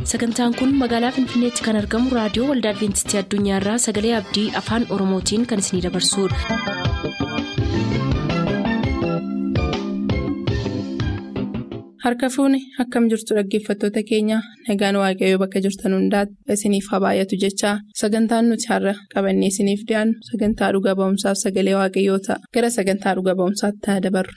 sagantaan kun magaalaa finfinneetti kan argamu raadiyoo waldaa adventistii addunyaarraa sagalee abdii afaan oromootiin kan isinidabarsudha. harka fuuni akkam jirtu dhaggeeffattoota keenya nagaan waaqayyoo bakka jirtan hundaati isiniif haa baay'atu jechaa sagantaan nuti har'a qabannee isiniif dhiyaannu sagantaa dhuga ba'umsaaf sagalee waaqayyoo ta'a gara sagantaa dhuga ba'umsaatti haa dabarru.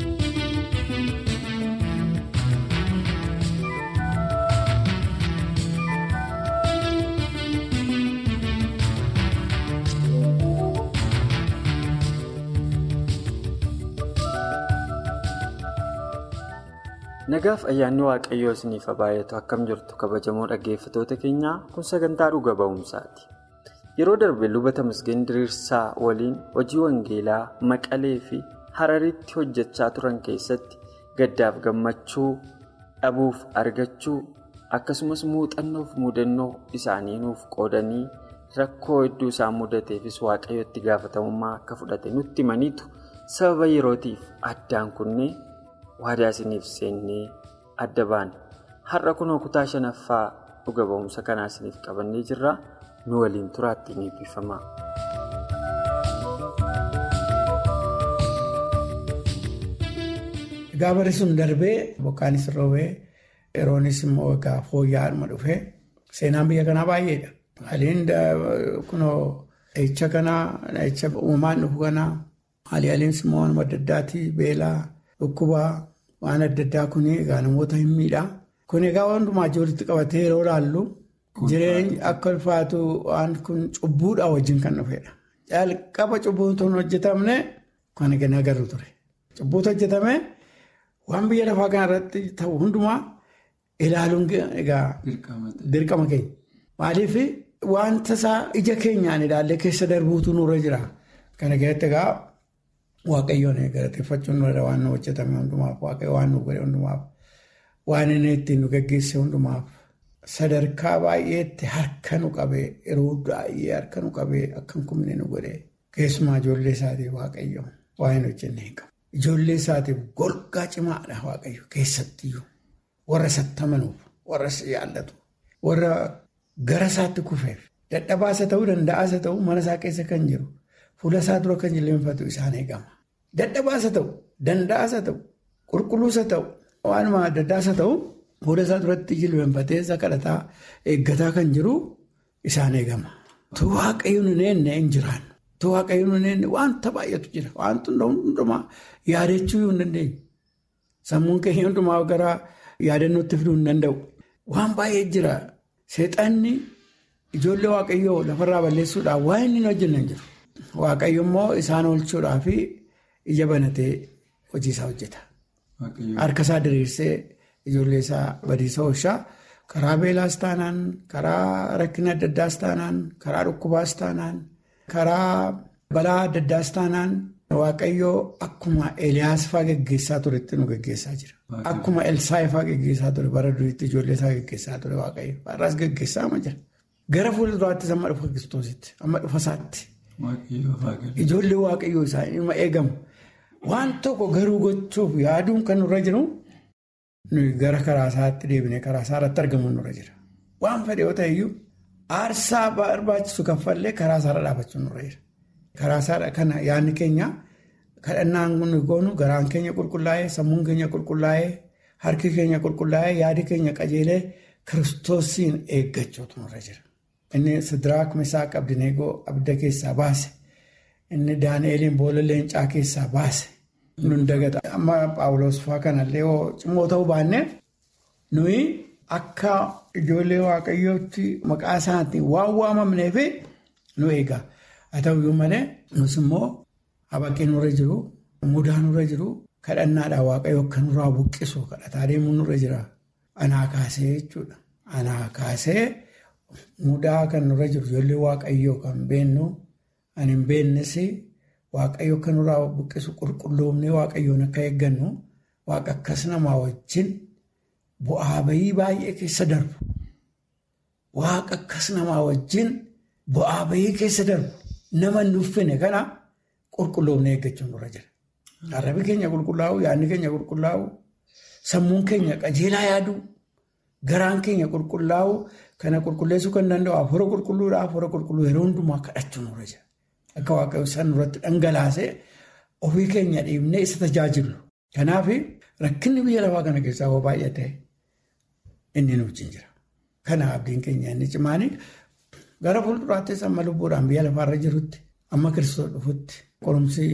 Nagaaf ayyaanni waaqayyoo isiniif haa baay'atu akkam jirtu kabajamoo dhaggeeffatoota keenyaa kun sagantaa dhuga ba'umsaati. Yeroo darbe lubata Tamasgeen Diriirsaa waliin hojii wangeelaa Maqalee fi Hararitti hojjechaa turan keessatti gaddaaf gammachuu dhabuuf argachuu akkasumas muuxannoof mudannoo isaanii nuuf qoodanii rakkoo hedduu isaan mudateefis waaqayyotti gaafatamummaa akka fudhate nutti himaniitu sababa yerootiif addaan kunnee. waadaa isiniif seennee adda baana har'a kunoo kutaa shanaffaa dhuga ba'umsa kanaa isiniif qabannee jirra nu waliin turaatti ni eebbifama. Egaa barri sun darbee bokkaanis roobee yeroonis immoo egaa fooyya'aadhuma dhufee seenaan biyya kanaa baay'eedha. Haliin kunoo dhahicha kanaa dhahicha uumamaan dhufu kanaa haalii haliinsi immoo wanuma adda addaatii beelaa. Dhukkubaa waan adda addaa kun egaa namoota hin miidhaa. Kun egaa hundumaa walitti qabatee yeroo ilaallu jireenyi akka ulfaatu waan kun cubbuudhaa wajjin kan dhufedha. Jalqaba cubbuutu hin hojjetamne kan egaa agarru ture. Cubbuutu hojjetame waan biyya lafaa kanarratti ta'u hundumaa ilaaluun egaa dirqama keenya. Maaliif wanta isaa ija keenyaan ilaallee keessa darbuutu nurra jira. Kana keessatti egaa. Waaqayyoon galateeffachuun waan nu hojjetame hundumaaf waaqayyo waan nu godhe hundumaaf waan inni ittiin nu gaggeesse hundumaaf sadarkaa baay'eetti harka nu qabee yeroo baay'ee harka nu qabee akka hin kumne nu godhe keessumaa ijoollee isaatiif waaqayyo waan hin hojjenne hin qabu. Ijoollee isaatiif golgaa cimaadha waaqayyo keessattiyyuu warra isatti amanuuf warra yaallatu warra gara isaatti kufeef dadhabaasa ta'uu danda'aasa ta'uu mana isaa keessa kan jiru. Fuula isaa dura kan jilbeenfatu isaan eegama. Dadhabaasa ta'u, danda'aasa ta'u, qulqulluusa ta'u, waanuma adda addaasa ta'u fuula isaa duratti jilbeenfatee isa kadhataa eeggataa kan jiru isaan eegama. Tu waaqayyoon hin eenne hin jiraannu. Tu waaqayyoon hin eenne wanta baay'eetu jira. Wanti hundumaa yaadachuu hin dandeenye. Sammuun keenya hundumaa gara yaadannootti fiduu hin danda'u. Waan baay'ee jira. Seexanni ijoollee waaqayyoo lafarraa balleessuudhaaf waan inni hin hojjenne hin jiru. Waaqayyo immoo isaan oolchuudhaa fi ija banatee hojii isaa hojjeta. Harka isaa diriirsee ijoollee isaa badiisa oolchaa karaa beelaas taanaan, karaa rakkina adda addaas taanaan, karaa dhukkubaas taanaan, karaa balaa adda addaas taanaan waaqayyoo akkuma Eliyaas fa'aa geggeessaa turetti nu geggeessaa jira. Akkuma Elsaayi fa'aa geggeessaa ture bara duriitti ijoollee isaa geggeessaa ture waaqayyo. Har'aas geggeessaa amma jira. Gara fuula duraattis amma dhufa kiristoositti, amma dhufa isaatti. Ijoollee waaqayyoo isaanii ima eegamu. Waan tokko garuu gochuuf yaaduun kan nurra jiru gara karaa isaatti deebinee karaa isaa irratti argamuun nurra jira. Waan fedhe yoo ta'eyyuu aarsaa barbaachisu kaffallee karaa isaa irra dhaabachuun nurra jira. Karaa isaa kana yaadni keenya kadhannaan nu goonu garaan keenya qulqullaa'ee sammuun keenya qulqullaa'ee harki keenya qulqullaa'ee yaadi keenya qajeelee kiristoosiin eeggachuutu nurra jira. Inni Sidiraak Misaaq Abdineegoo abidda keessaa baase. Inni Daani'eliin boolla leencaa keessaa baase. Nun dagata. Amma Paawuloos fa'aa kanallee yoo cimoo ta'uu baanneef nuyi akka ijoollee waaqayyootti maqaa isaatiin waan waamamneef nu eega. Haa ta'uyyuu malee nus immoo habaqee nurra jiru, mudaa nurra jiru, kadhannaadhaan waaqayyo akka nurraa buqqisu kadhataa deemuun nurra jira. Anaa kaasee jechuudha. Anaa kaasee. Mudaa kan nurra jiru ijoollee waaqayyoo kan beennu ani hin beennes waaqayyo akka nurraa buqqisu qulqulloomnee waaqayyoon akka eeggannu waaqa akkas namaa wajjin bu'aa bayii baay'ee keessa darbu. Waaqa akkas namaa wajjin bu'aa bayii keessa darbu nama nuffine kana qulqulloomnee eeggachuun nurra jira. Arrabi keenya qulqullaa'u, yaadni keenya qulqullaa'u, sammuun keenya qajeelaa yaadu garaan keenya qulqullaa'u kana qulqulleessuu kan danda'u hafuura qulqulluudha hafuura qulqulluu yeroo hundumaa kadhachuu nurra jira. Akka waaqayyo san irratti dhangalaasee ofii keenya dhiibnee isa tajaajilu. Kanaaf rakkinni biyya lafaa kana keessaa hoo baay'ate inni nu wajjin jira. Kana abdiin keenya inni cimaanii gara fuulduraattis amma lubbuudhaan biyya lafaarra jirutti amma kiristoos dhufutti qorumsi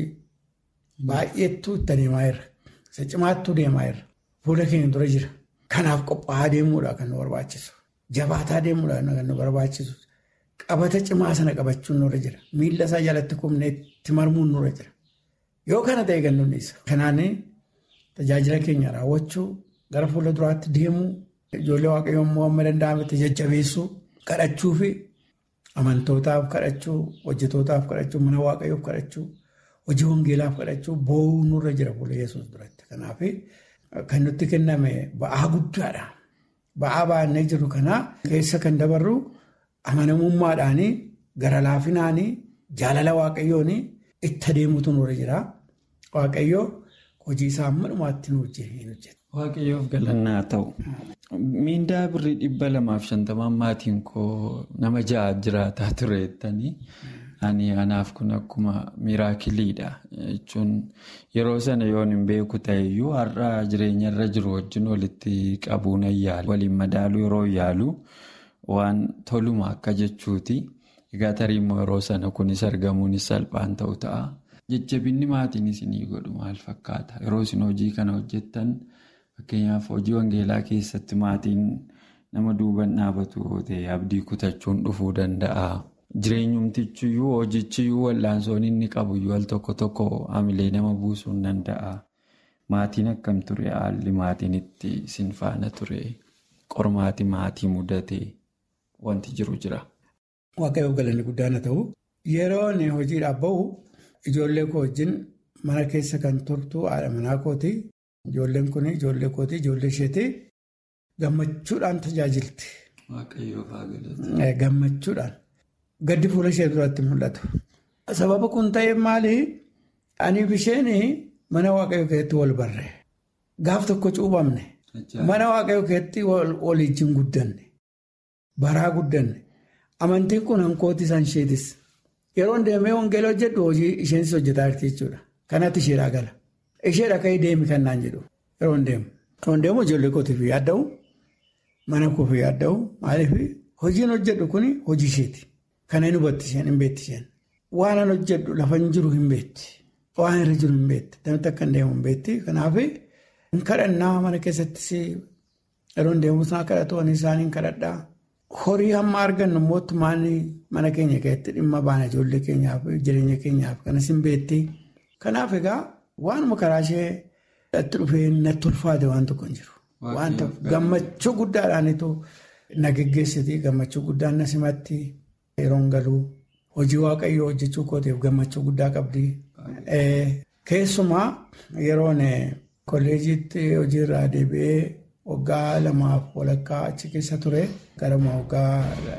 baay'eetu itti deemaa jira. Isa cimaattuu deemaa jira. Fuula keenya dura jira. Kanaaf qophaa'aa deemuudha kan nu barbaachisu. Jabaataa deemuudha kan nu barbaachisu. Qabata cimaa sana qabachuun nurra jira. Miila isaa jalatti kumnee itti marmuun nurra jira. Yoo kana ta'e kan nuti isa. Kanaan tajaajila keenya raawwachuu gara fuula duraatti deemuu ijoollee waaqayyoon immoo amma danda'ametti jajjabeessuu kadhachuu fi amantootaaf kadhachuu hojjetootaaf kadhachuu mana waaqayyoof kadhachuu hojii wangeelaaf kadhachuu boo'uu nurra jira fuula yesuus duratti. Kanaaf kan nutti kenname ba'aa guddaadha. Ba'aa baannee jiru kana keessa kan dabarru amanamummaadhaanii gara laafinaanii jaalala waaqayyoon itti adeemutu nurra jira. Waaqayyoo hojii isaa amma dhumaatti nu hojjeta. Waaqayyoof galannaa ta'u. Miindaa birrii dhibba lamaaf shantamaan maatiin koo nama ja'a jiraataa tureettanii ani anaaf kun akkuma miraakiliidha jechuun yeroo sana yoon hin beeku ta'eyyuu har'a jireenya irra jiru wajjin walitti qabuun yaalu waliin madaaluu yeroo yaalu waan toluma akka jechuuti. Egaa tarii immoo yeroo sana kunis argamuunis salphaan ta'u ta'a. Jajjabinni maatiin isinii godhu maal fakkaata? Yeroo isin hojii kana hojjettan fakkeenyaaf hojii wangeelaa keessatti maatiin nama duuban dhaabatu ta'e abdii kutachuun dhufuu danda'a. Jireenyumtichiyyuu hojichiyyuu wal'aansoon inni qabu al tokko tokko hamilee nama buusuu ni danda'a. Maatiin akkam ture? Haalli maatiin itti isin faana ture? Qormaati maatii mudate wanti jiru jira. Waaqayyoof galanni guddaan haa ta'u. Yeroo hojiidhaaf bahu ijoollee koo wajjin mana keessa kan turtu haadha manaa kooti. Ijoolleen kun ijoollee kooti ijoollee isheeti. Gammachuudhaan tajaajilti. Gammachuudhaan. Gaddi fuula ishee duratti mul'atu. Sababa kun ta'eef maali? Aniif isheen mana waaqayyoo keessatti wal barre. Gaaf tokko cuubamne. Mana waaqayyoo keessatti wal ijjiin guddanne. Baraa guddanne. Amantiin kun hankooti isaan isheetis. Yeroo deemee wangeela hojjedhu hojii isheenis hojjetaa jirti jechuudha. Kanatti isheedhaa gala. Isheedha ka'ee deemi kan naan jedhu yeroo deemu. Yeroo deemu ijoollee kootiif yaadda'u mana koof yaadda'u maaliif hojiin hojjedhu kun hojii isheeti. Kana hin hubatti isheen hin beetti isheen. Waan an hojjedhu lafa hin jiru hin beetti. Waan irra jiru hin beetti. Namatti akka hin deemu hin beetti. Kanaaf hin kadhannaa mana keessattis yeroo deemu sana kadhatu isaanii hin kadhadhaa. Horii hamma argannu mootummaan mana keenya keessatti dhimma baana ijoollee keenyaaf jireenya keenyaaf kanas hin beetti. Kanaaf egaa waanuma karaa ishee itti dhufee natti ulfaate waan tokko hin jiru. Wanta gammachuu guddaadhaanitu na geggeessiti gammachuu guddaan na simatti yeroon galuu hojii waaqayyoo hojjechuu kooteef gammachuu guddaa qabdi. Keessumaa yeroon kolleejiitti hojiirraa deebi'ee. Waggaa lamaaf walakkaa achi keessa ture gara waggaa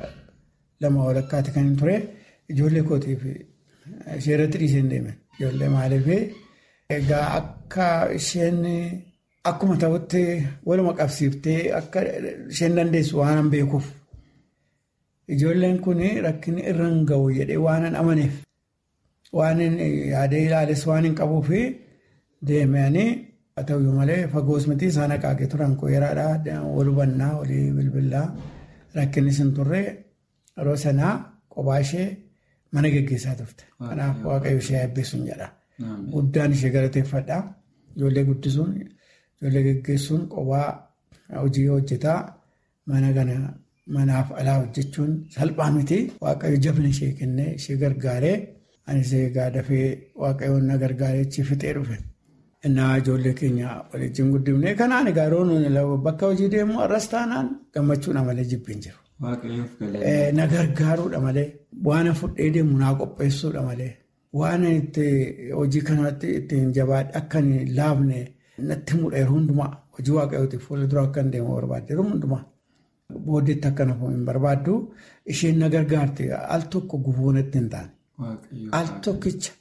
lama walakkaatti kan ture ijoollee kootiif ishee irratti dhiisee deeme ijoollee maaliif egaa akka isheen akkuma ta'utti waluma qabsiiftee akka isheen dandeessu waan an beekuuf ijoolleen kun rakkinni irra hin ga'u jedhee waan an amaneef waan yaadee ilaales waan hin qabuuf deemanii. Haa ta'uyyuu malee fagoos miti isaan akaakee turan koo yeraadhaa wal hubannaa walii bilbilaa rakkinni sun turre yeroo sanaa kophaa ishee mana geggeessaa turte. Kanaaf waaqayyo ishee eebbisuun jedha. Guddaan ishee galateeffadha. Ijoollee guddisuun ijoollee geggeessuun kophaa hojii hojjetaa mana kana manaaf alaa hojjechuun salphaa miti. Waaqayyo jabna ishee kennee ishee gargaaree anis egaa dafee waaqayyoon na gargaaree achi fixee dhufe. Innaa ijoollee keenya waliin guddifnee kanaan egaa yeroo bakka hojii deemu har'as taanaan gammachuudha malee jibbiin jiru. Na gargaaruudha malee waan fudhee deemu naa qopheessuudha malee waan itti hojii kanatti ittiin jabaadhe akka hin laafne natti himudha yeroo hundumaa hojii waaqayyootiif fuula dura akka hin deemu barbaadde yeroo hundumaa booddeetti akka nafu hin barbaaddu isheen na gargaarte al tokko gufuu natti hin taane al tokkicha.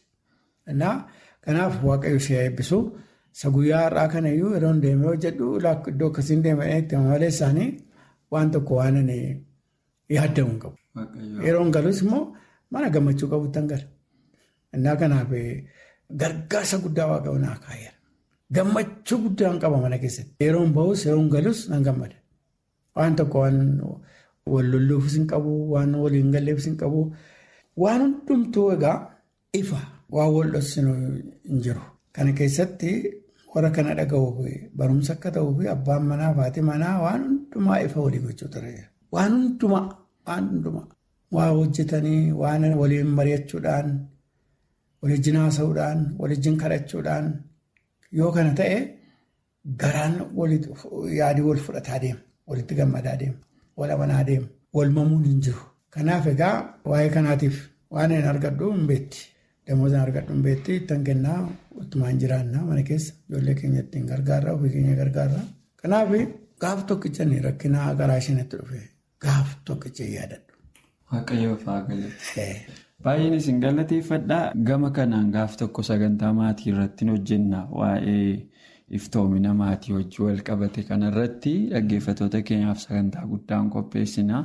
Kanaaf waaqayyo ishee eebbisu isa guyyaa har'aa kana iyyuu yeroo deemee hojjedhu iddoo akkasiin deemee itti malee isaanii waan tokko waan yaaddamu hin qabu. Yeroon galus immoo mana gammachuu qabutti hin gala. Innaa kanaaf gargaarsa guddaa waaqa naa kaayera. Gammachuu guddaa qaba mana keessatti. Yeroon bahus yeroon galus nan gammada. Waan tokko waan wal lolluufis hin qabu, waan waliin galleefis hin qabu. Waan hundumtuu egaa ifa waan wal dhoksinu hin jiru. Kana keessatti warra kana dhaga'uuf barumsa akka ta'uuf abbaan manaa fi haati manaa waan hundumaa ifa walii gochuu ture. Waan hundumaa waan hundumaa waa hojjetanii waan waliin mari'achuudhaan walijjin haasa'uudhaan walijjin kadhachuudhaan yoo kana ta'e garaan yaadii wal fudhataa deema walitti gammadaa deema wal amanaa deema wal mamuun hin jiru. Kanaaf egaa waa'ee kanaatiif waan hin argadhu hin beetti. Damoota argadhu hin beetti ittiin kennaa uttumaan jiraannaa mana keessa ijoollee keenya ittiin gargaarraa ofii keenya gargaarraa. Kanaaf gaaf tokkicha rakkinaa garaa isheenatti dhufe gaaf tokkicha yaadadhu. Waaqayyoo fa'aa galata. Baay'een isin galateeffadhaa gama kanaan gaaf tokko sagantaa maatii irratti hojjenna waa'ee iftoomina maatii wajjin wal qabate kanarratti dhaggeeffattoota keenyaaf sagantaa guddaan qopheessina.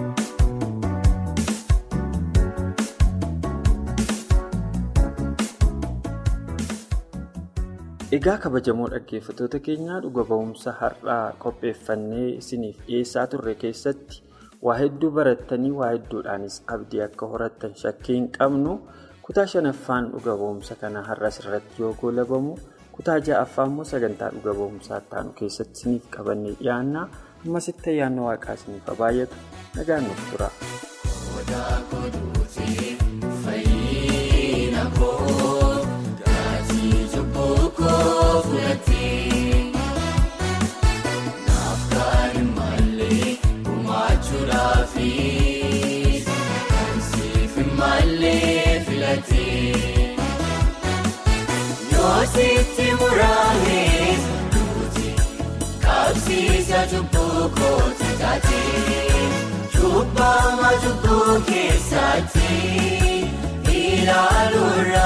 Egaa kabajamoo dhaggeeffattoota keenyaa dhuga ba'umsa har'aa qopheeffannee isiniif dhiyeessaa turre keessatti waa hedduu barattanii waa hedduudhaanis abdii akka horattan shakkii hin qabnu kutaa shanaffaan dhuga ba'umsa kana har'as irratti yoo goolabamu kutaa ja'affaa immoo sagantaa dhuga ba'umsaa taanu keessatti isiniif qabannee dhiyaanna ammasitti ayyaanni waaqaa isiniif baay'atu nagaan nuuf tura. Naaf kan malee gumaachuudhaaf kan siif malee filatee yoo sitti muraame duuti qabsiisa cubbuu kooti taatee cubbama cubbuu keessatti ilaaluura.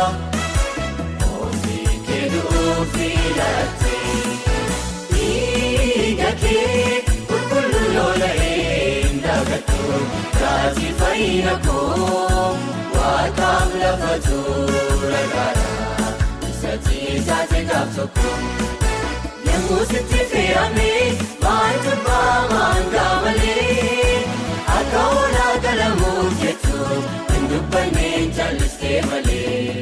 Dhiigakee qulqulluu lola'ee ndagatu taati fayyina koo waaqaaf lafa tura gaara isatti taate gaaf tokko yemmuu sitti fe'ame maaltu baamaan gaamalee akka oolaa galamuuf jettu hin dubbanneen jallistee malee.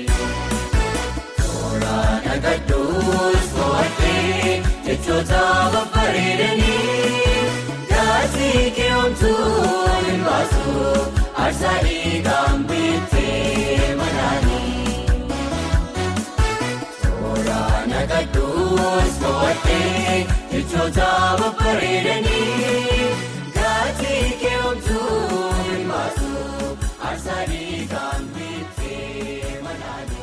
Nagadduus mo'attee jechoota babbareedanii gaasii keewwamtuu hin baasu aarsaa dhiigaan bittee manaanii. Toora nagadduus mo'attee jechoota babbareedanii gaasii keewwamtuu hin baasu aarsaa dhiigaan bittee manaanii.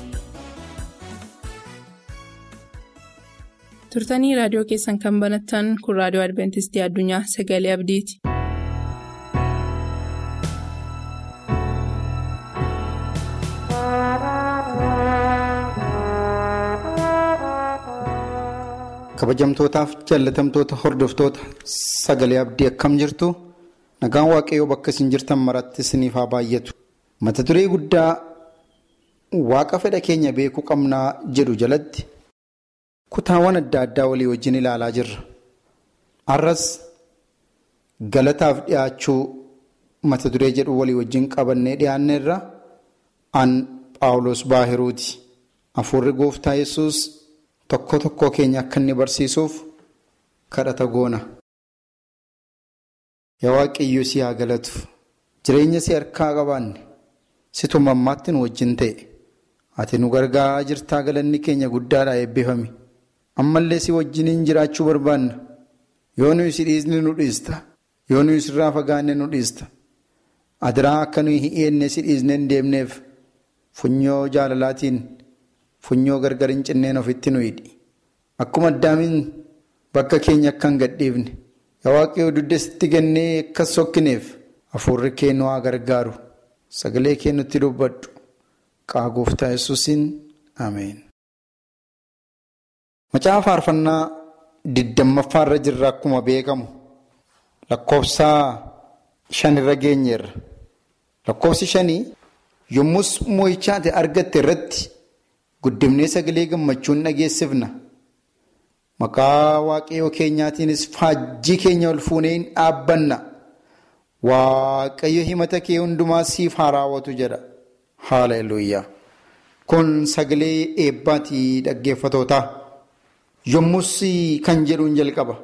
turtanii raadiyoo keessan kan banattan kun raadiyoo adventistii addunyaa sagalee abdiiti. kabajamtootaaf jaalatamtoota hordoftoota sagalee abdii akkam jirtu nagaan waaqayyoo bakka isin jirtan maratti isiniif haa baay'atu mata duree guddaa waaqa fedha keenya beekuu qabnaa jedhu jalatti. kutaawwan adda addaa walii wajjin ilaalaa jirra har'as galataaf dhiyaachuu mata duree jedhu walii wajjin qabannee dhiyaanneerra an paawulos baahiruuti hafuurri gooftaa yesus tokko tokko keenya akka inni barsiisuuf kadhata goona. yaa waaqayyo si haa galatu jireenya si harkaa qabaanne situ mammaatti nu wajjin ta'e ati nu gargaaraa jirtaa galanni keenya guddaadhaa eebbifame. ammallee si wajjiniin jiraachuu barbaanna yoo nuyi si dhiisne nu dhiista yoo nuyi sirraa fagaanne nu dhiista adiraa akka nuyi hin dhiyeenne si dhiisne hin deemneef funyoo jaalalaatiin funyoo gargar hin cinneen ofitti nu hidhi akkuma addaamiin bakka keenya akka hin gadhiifne yaa waaqayyoo dugdatti gannee akkas sokkineef hafuurri kee nu haa gargaaru sagalee kee nutti dubbadhu qaa gooftaa yesuusiin ameen. Macaafa faarfannaa digdammaffaa irra jirra akkuma beekamu lakkoofsa shanirra geenyeerra. Lakkoofsi shanii yommus moo'ichaati argatte irratti guddimnee sagalee gammachuun dhageessifna. Maqaa waaqayyoo keenyaatiinis faajjii keenya ol fuunee hin dhaabbanna. Waaqayyo himata kee hundumaa siif haa raawwatu jedha. Haaleluyyaa. Kun sagalee eebbaatii dhaggeeffatootaa. Yommus kan jedhuun jalqaba.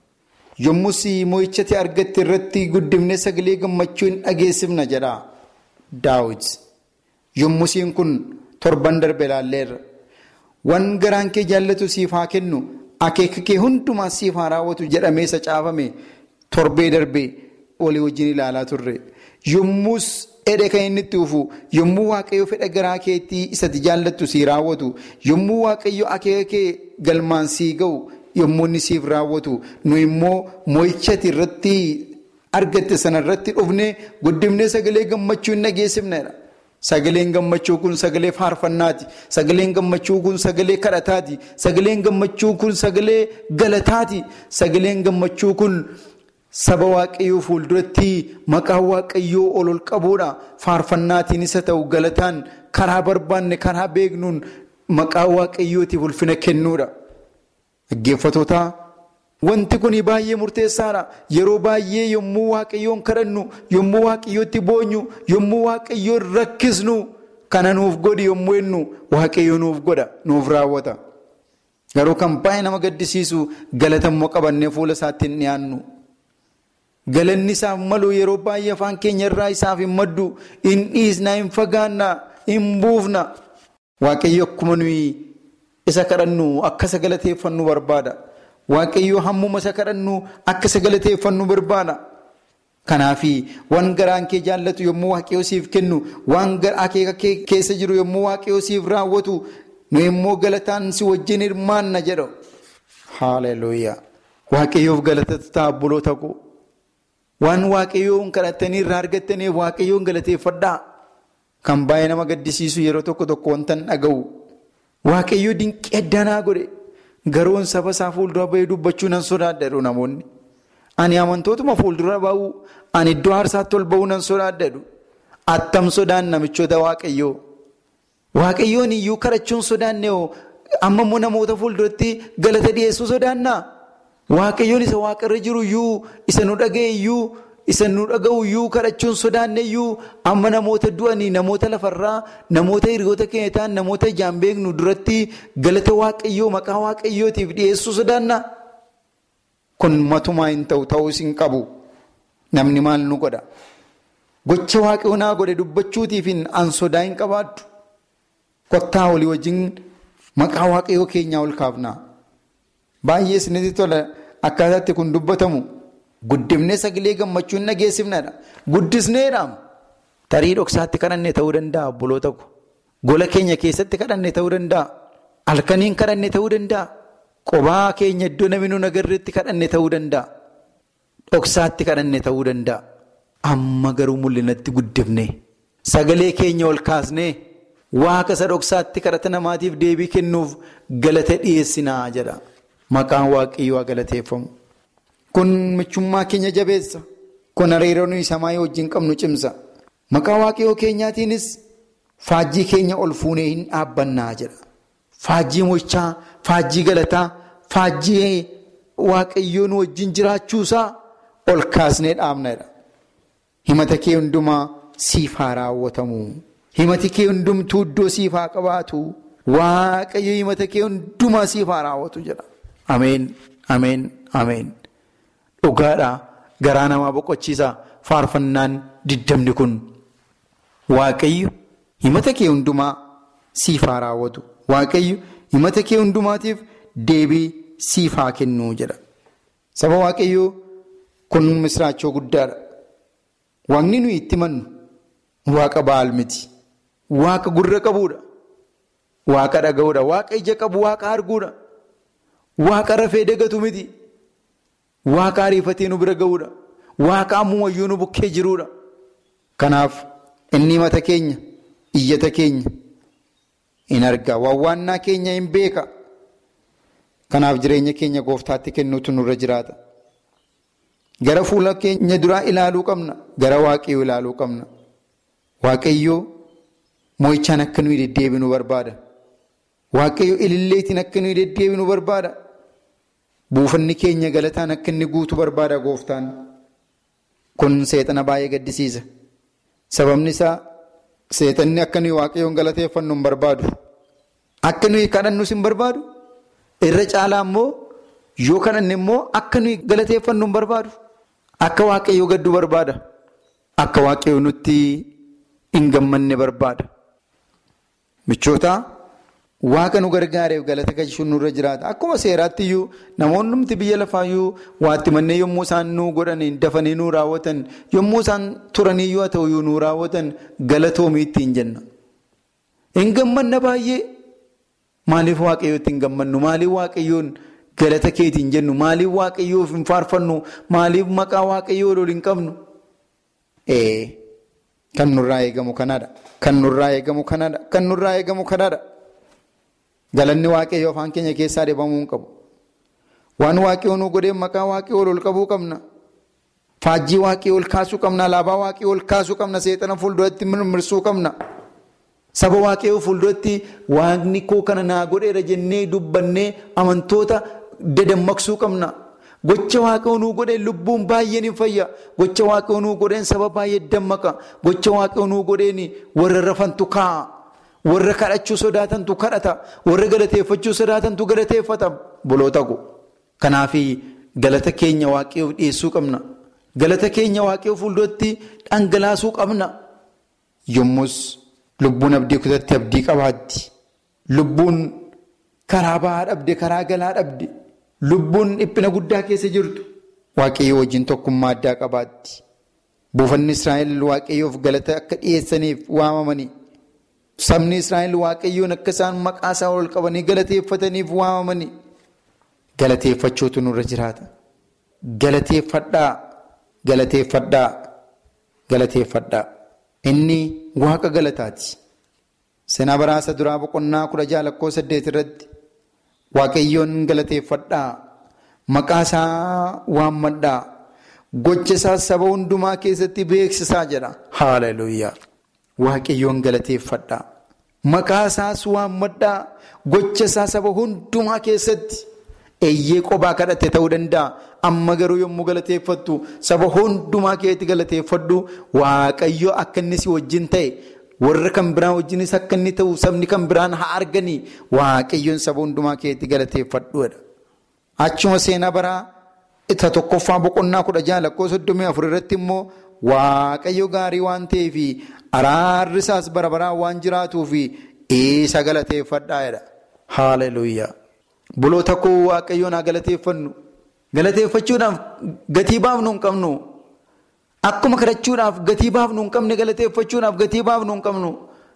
Yommus moo'ichatti argatte irratti guddimnee sagalee gammachuu hin dhageessifna jedha. Daawit. Yommusiin kun torban darbe ilaalleerra. Waan garaan kee jaallatu siif haa kennu. Akeeka kee hundumaa siif haa raawwatu jedhamee isa caafame torbee darbee walii wajjin ilaalaa turre. Yommus edhe kan inni itti dhufu yommuu waaqayyo fedha garaa keetii isatti jaallattu sii raawwatu yommuu waaqayyo akeeka kee galmaan sii ga'u yommuu inni siif raawwatu nu immoo moo'ichati irratti argatte sana irratti dhufnee guddifnee sagalee gammachuu hin dhageessifnedha. Sagaleen gammachuu kun sagalee faarfannaati. Sagaleen gammachuu kun sagalee kadhataati. Sagaleen gammachuu kun sagalee galataati. Sagaleen gammachuu kun saba waaqayyoo fuulduratti maqaa waaqayyoo ol ol qabuudha. Faarfannaatiin isa ta'u galataan karaa barbaanne karaa beeknuun maqaa waaqayyootiif ulfina kennuudha. Dhaggeeffatootaa wanti kun baay'ee murteessaadha. Yeroo baay'ee yommuu waaqayyoon kadhannu, yommuu waaqayyootti boonyu, yommuu waaqayyoon rakkisnu kana nuuf godhi yommuu jennu waaqayyo nuuf godha, nuuf raawwata. Garuu kan baay'ee nama gaddisiisu galatammoo qabannee fuula isaatti hin dhiyaannu. Galanni isaaf malu yeroo baay'ee afaan keenya irraa isaaf hin maddu, hin dhiisna, hin fagaanna, hin buufna. Waaqayyo akkuma nuyi isa kadhannu akka isa galateeffannu barbaada. Waaqayyo hammuma isa kadhannu akka isa galateeffannu barbaada. Kanaaf waan garaan kee jaallatu yommuu waaqayyo siif kennu, waan akeeka kee keessa jiru yommuu waaqayyo siif raawwatu, nu immoo galataan si wajjin hirmaanna jedhu. Haaleluyyaa. Waaqayyoof galatatu ta'a buloota koo. Waan waaqayyoon kadhattanii irraa argattaniif waaqayyoon galateeffadhaa. Kan baay'ee nama gaddisiisu yeroo tokko tokko wanta hin dhaga'u. Waaqayyoo dinqii addanaa godhe. Garoon saba isaa fuuldura bahee dubbachuu nan sodaadha jedhu namoonni. Ani amantootuma fuuldura bahu, ani iddoo aarsaatti ol bahuu nan sodaadha jedhu. Attam sodaan namichoota waaqayyoo. Waaqayyoon iyyuu kadhachuun sodaanne hoo amma immoo namoota fuulduratti galata dhiyeessuu sodaannaa? Waaqayyoon isa waaqarra jiru iyyuu, isa nu dhaga'e iyyuu, isa nu dhaga'u iyyuu kadhachuun sodaanne iyyuu amma namoota du'anii, namoota lafarraa, namoota hiriyoota keenya ta'an, namoota ijaan beeknu duratti galata waaqayyoo maqaa waaqayyootiif dhiyeessuu sodaannaa? Kun matumaa hin ta'u ta'uus hin qabu. Namni maal nu godha? Gocha waaqayyoo naa godhe dubbachuutiif an sodaa hin qabaaddu. Kottaa walii wajjin maqaa waaqayyoo keenyaa ol kaafnaa. Baay'ee isinitti tola akkaataatti kun dubbatamu. Guddifnee sagalee gammachuu hin dhageessifnedha. Guddisneedha. Tarii dhoksaatti kadhanne ta'uu danda'a obboloota ko. Gola keenya keessatti kadhanne ta'uu danda'a. Halkaniin kadhanne ta'uu danda'a. Qobaa keenya iddoo namni nu agarreetti kadhanne ta'uu danda'a. Dhoksaatti kadhanne ta'uu danda'a. Amma garuu mul'inatti guddifne. Sagalee keenya ol kaasnee waaqa isa dhoksaatti kadhata namaatiif deebii kennuuf galata dhiyeessinaa jedha. Maqaan waaqayyoo galateeffamu. Kun michummaa keenya jabeessa. Kun hariiroo nuyi samaa wajjin qabnu cimsa. Maqaa waaqayyoo keenyaatiinis faajjii keenya ol fuunee hin dhaabbannaa jedha. Faajjii mo'ichaa, faajjii galataa, faajjii waaqayyoo nu wajjin jiraachuusaa ol kaasnee dhaabnedha. Himata kee hundumaa siif haa raawwatamu. Himati kee hundumtuu iddoo siif haa qabaatu. Waaqayyo himata kee hundumaa siif haa raawwatu jedha. Ameen, ameen, ameen. Dhugaadhaa garaa namaa boqochiisa faarfannaan diddamni kun. Waaqayyo himata kee hundumaa siif haa raawwatu. Waaqayyo himata kee hundumaatiif deebii siif haa kennu jedha. Saba Waaqayyoo kun misraachoo guddaadha. Waaqni nuyi itti mannu waaqa baal miti. Waaqa gurra qabuudha. Waaqa dhaga'uudha. Waaqa ija qabu, waaqa arguudha. Waaqa rafee dagatu miti. Waaqa ariifatee nu bira ga'uudha. Waaqa ammumayyuu nu bukkee jiruudha. Kanaaf inni himata keenya, iyyata keenya in arga. Wawwaannaa keenya hin beeka. Kanaaf jireenya keenya gooftaatti kennuutu nurra jiraata. Gara fuula keenya duraa ilaaluu qabna. Gara waaqayyoo ilaaluu qabna. Waaqayyoo moo'ichaan akka nuyi deddeebinu barbaada. Waaqayyoo ililleetiin akka nuyi deddeebinu barbaada. Buufanni keenya galataan akka inni guutu barbaada gooftaan. Kun seexana baay'ee gaddisiisa. Sababni isaa seexanni akka nuyi waaqayyoon galateeffannu hin barbaadu. Akka nuyi kadhannus hin barbaadu. Irra caalaa immoo yoo kadhanne immoo akka nuyi galateeffannu hin barbaadu. Akka waaqayyoo gaddu barbaada. Akka waaqayyoo nutti hin gammanne barbaada. Michoota waaqa nu gargaareef galata galchuun nurra jiraata. Akkuma seeraatti iyyuu namoonni nuti biyya lafaa iyyuu waatti mannee yommuu isaan nuu godhanii dafanii nuu raawwatan yommuu isaan turanii yoo ta'u iyyuu nuu raawwatan galatoomii ittiin jenna. Hin gammanna baay'ee. Maaliif waaqayyootti hin gammannu? Maaliif waaqayyoon galata keetiin jennu? Maaliif waaqayyoof hin faarfannu? Maaliif maqaa waaqayyoo ol hin qabnu? Ee kan nurraa eegamu kanaadha. Kan nurraa eegamu kanaadha. Kan nurraa eegamu kanaadha. Galanni waaqayyoo afaan keenya keessaa dhibamuu hin qabu. Waan waaqayyoo nu godhee maqaa waaqayyoo ol qabuu qabna. Faajjii waaqayyoo ol kaasuu qabna. Alaabaa waaqayyoo ol kaasuu qabna. Seexana fuulduratti mirmirsuu qabna. Saba waaqayyoo fuulduratti waaqni koo kana naa godheera jennee dubbannee amantoota dadammaqsuu qabna. Gocha waaqayyoo nuu godheen lubbuun baay'een hin fayya. Gocha waaqayyoo nuu godheen saba baay'ee dammaqa. Gocha waaqayyoo nuu godheen warra rafantu kaa'a. Warra kadhachuu sodaatantu kadhata. Warra galateeffachuu sodaatantu galateeffata. Buloota ko. Kanaaf galata keenya waaqayyoof dhiyeessuu qabna. Galata keenya waaqayyoo fuulduratti dhangalaasuu qabna. Yommus. Lubbuun abdii kutatti abdii qabaatti. Lubbuun karaa bahaa dhabde, karaa galaa dhabde. Lubbuun dhiphina guddaa keessa jirtu. Waaqayyoo wajjin tokkummaa addaa qabaatti. Buufanni Israa'el waaqayyoof galata akka dhiyeessaniif waamamanii. Sabni Israa'el waaqayyoon akka isaan maqaa isaa ol qabanii galateeffataniif waamamanii. Galateeffachuutu nurra jiraata. Galateeffadhaa. Galateeffadhaa. Galateeffadhaa. Inni waaqa galataati. Seenaa baraasa duraa boqonnaa kudha jaha lakkoo saddeet irratti waaqayyoon galateeffadhaa. Maqaa isaa waammadhaa. Gocha isaa saba hundumaa keessatti beeksisaa jedha. Haaleluyyaa. Waaqayyoon galateeffadhaa. Maqaa isaas waammadhaa. Gocha isaa saba hundumaa keessatti. Eeyyee qophaa kadhatte ta'uu danda'a. Amma garuu yommuu galateeffattu saba hundumaa keessatti galateeffadhu waaqayyo akka inni si wajjin ta'e warra kan biraan wajjinis akka inni ta'u sabni kan biraan haa arganii waaqayyoon saba hundumaa keessatti galateeffadhuudha. Achuma seenaa baraa isa tokkoffaa boqonnaa kudha jaha lakkoo soddomii afur irratti immoo waaqayyo gaarii waan ta'eef araarri isaas bara baraan waan jiraatuuf isa galateeffadhaa. Haaleluyyaa. Buloota koo waaqayyoon haa galateeffannu. Galateeffachuudhaaf gatii baafnu hin qabnu. Akkuma kadhachuudhaaf gatii baafnu hin qabne galateeffachuudhaaf gatii baafnu hin qabnu.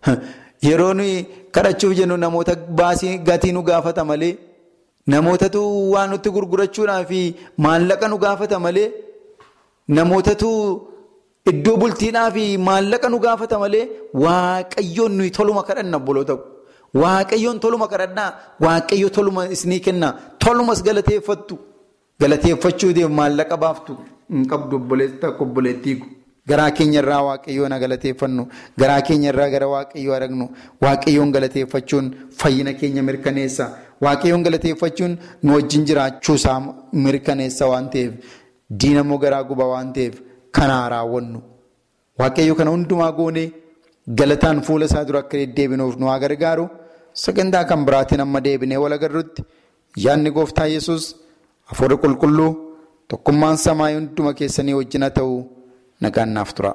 Yeroo nuyi kadhachuuf jennu namoota baasii gatii nu gaafata malee namootatu waan nutti gurgurachuudhaaf maallaqa nu gaafata malee namootatu iddoo bultiidhaaf maallaqa nu gaafata malee waaqayyoon nuyi toluma kadhanna buloota Waaqayyoon toluma kadhadhaa waaqayyo toluma isinii kenna tolumas galateeffattu galateeffachuutiif maallaqa baaftu hin qabdu obboleessa obboleettii garaa keenya irraa waaqayyoon galateeffannu garaa keenya irraa gara waaqayyoo aragnu waaqayyoon galateeffachuun fayyina keenya mirkaneessa waaqayyoon galateeffachuun nu wajjin jiraachuu isaa mirkaneessa waan ta'eef diinamoo garaa guba waan ta'eef kanaa raawwannu waaqayyo kana hundumaa goonee galataan fuula isaa dura akka deddeebinuuf nu haa gargaaru. sagantaa kan biraatiin amma deebinee wal agarrutti yaadni gooftaa yesus hafuurri qulqulluu tokkummaan samaa hunduma keessanii wajjin haa ta'u nagaan naaf tura.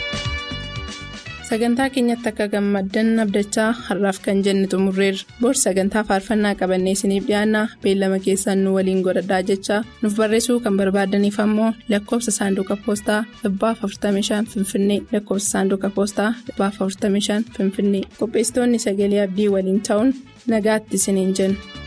sagantaa keenyatti akka gammaddan abdachaa har'aaf kan jenne xumurreerra bor sagantaa faarfannaa qabannee isiniif dhiyaanna beellama keessaan nu waliin godhadhaa jechaa nuuf barreessuu kan barbaadaniif ammoo lakkoofsa saanduqa poostaa 45 finfinnee lakkoofsa saanduqa poostaa 45 finfinnee qopheessitoonni sagalee abdii waliin ta'uun nagaatti isiniin jenna.